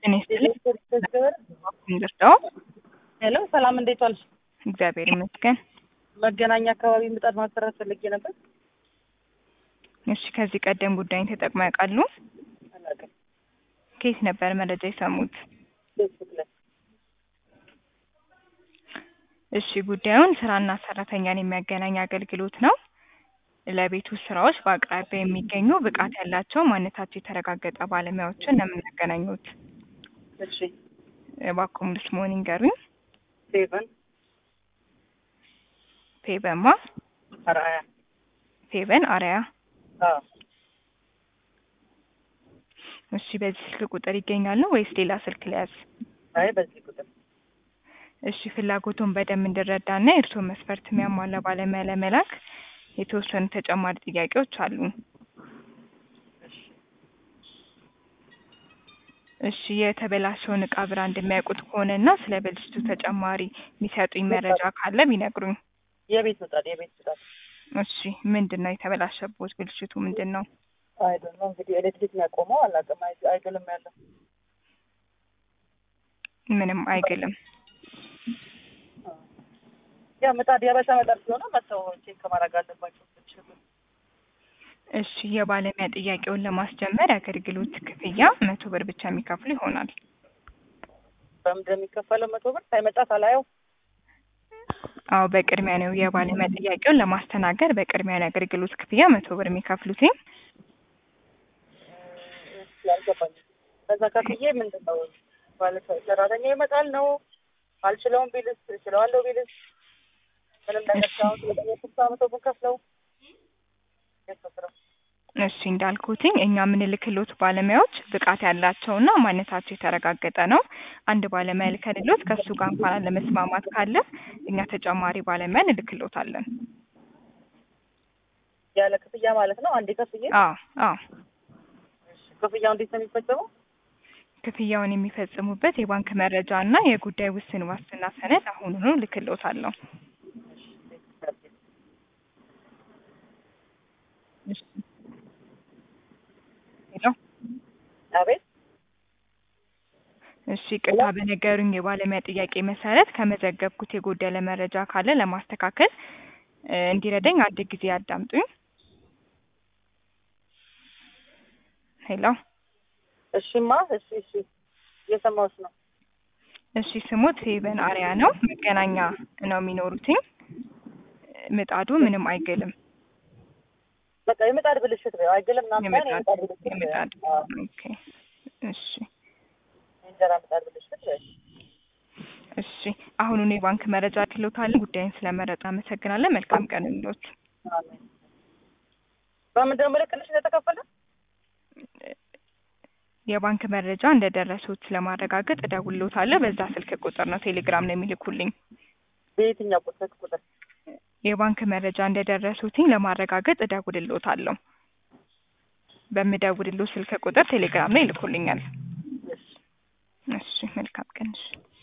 ጤና ይስጥልኝ። እንደርዳው ሄሎ ሰላም፣ እንዴት ዋልሽ? እግዚአብሔር ይመስገን። መገናኛ አካባቢ ምጣድ ማሰራት ፈልጌ ነበር። እሺ፣ ከዚህ ቀደም ጉዳይን ተጠቅመው ያውቃሉ? አላውቅም። ከየት ነበር መረጃ የሰሙት? ፌስቡክ ላይ እሺ፣ ጉዳዩን ስራና ሰራተኛን የሚያገናኝ አገልግሎት ነው። ለቤት ውስጥ ስራዎች በአቅራቢያ የሚገኙ ብቃት ያላቸው ማንነታቸው የተረጋገጠ ባለሙያዎችን ነው የምናገናኙት። እሺ፣ እባክዎ ሙሉ ስምዎን ይንገሩኝ? ሴቨን ፌበማ አርአያ። ፌበን አርያ። አዎ እሺ፣ በዚህ ስልክ ቁጥር ይገኛሉ ወይስ ሌላ ስልክ ልያዝ? አይ በዚህ ቁጥር እሺ፣ ፍላጎቱን በደንብ እንድረዳና የእርስዎን መስፈርት የሚያሟላ ባለሙያ ለመላክ የተወሰኑ ተጨማሪ ጥያቄዎች አሉ። እሺ፣ የተበላሸውን እቃ ብራንድ የሚያውቁት ከሆነና ስለ ብልሽቱ ተጨማሪ የሚሰጡኝ መረጃ ካለ ቢነግሩኝ። የቤት ምጣድ የቤት ምጣድ እሺ፣ ምንድን ነው የተበላሸቦት? ብልሽቱ ምንድን ነው? አይዶን ነው እንግዲህ ኤሌክትሪክ ነው ያቆመው። አላውቅም። አይ- አይግልም ያለው ምንም አይግልም። ያ ምጣድ የበሻ ምጣድ ስለሆነ መተው ቼክ ከማድረግ አለባቸው። እሺ፣ የባለሙያ ጥያቄውን ለማስጀመር የአገልግሎት ክፍያ መቶ ብር ብቻ የሚከፍሉ ይሆናል። በምንድን ነው የሚከፈለው? መቶ ብር ሳይመጣ ሳላየው አዎ በቅድሚያ ነው የባለሙያ ጥያቄውን ለማስተናገድ በቅድሚያ ነው የአገልግሎት ክፍያ መቶ ብር የሚከፍሉትኝ። ያልገባኝ ከዛ ከፍዬ ምንድን ነው ባለ ሰራተኛ ይመጣል ነው አልችለውም ቢልስ እችለዋለሁ ቢልስ ምንም ነገር ሳይሆን ስለጠየቁት መቶ ብር ከፍለው ያስፈስረው እሺ እንዳልኩትኝ እኛ የምንልክሎት ባለሙያዎች ብቃት ያላቸውና ማንነታቸው የተረጋገጠ ነው። አንድ ባለሙያ ልከንሎት ከእሱ ጋር እንኳን አለመስማማት ካለ እኛ ተጨማሪ ባለሙያ እንልክሎታለን። ያለ ክፍያ ማለት ነው። አንዴ ከፍዬ አዎ አዎ ክፍያው እንዴት ነው የሚፈጸመው? ክፍያውን የሚፈጽሙበት የባንክ መረጃ እና የጉዳይ ውስን ዋስትና ሰነድ አሁኑኑ ልክሎታለሁ። እሺ ሄሎ አቤት እሺ ቅጣ በነገሩኝ የባለሙያ ጥያቄ መሰረት ከመዘገብኩት የጎደለ መረጃ ካለ ለማስተካከል እ እንዲረዳኝ አንድ ጊዜ ያዳምጡኝ። ሄሎ እሺማ፣ እሺ፣ እሺ እየሰማሁሽ ነው። እሺ ስሙት ፌበን አርያ ነው። መገናኛ ነው የሚኖሩትኝ። ምጣዱ ምንም አይግልም። በቃ የምጣድ ብልሽት ነው። አይግልም ምናምን ሳይሆን የምጣድ የምጣድ ብልሽት ነው። የምጣድ አዎ፣ ኦኬ እሺ የእንጀራ ምጣድ ብልሽት ነው። እሺ አሁኑኑ የባንክ መረጃ ልክሎታለን። ጉዳይን ስለመረጡ አመሰግናለን። መልካም ቀን ይሁንልዎት። አሜን። በምንድን ነው ምልክልሽ እንደተከፈለ? የባንክ መረጃ እንደደረሱት ለማረጋገጥ እደውልልዎታለሁ። በዛ ስልክ ቁጥር ነው ቴሌግራም ነው የሚልኩልኝ። በየትኛው ቁጥር ቁጥር? የባንክ መረጃ እንደደረሱትኝ ለማረጋገጥ እደውልልዎታለሁ። በምደውልልዎ ስልክ ቁጥር ቴሌግራም ላይ ይልኩልኛል። እሺ እሺ መልካም ቀን። እሺ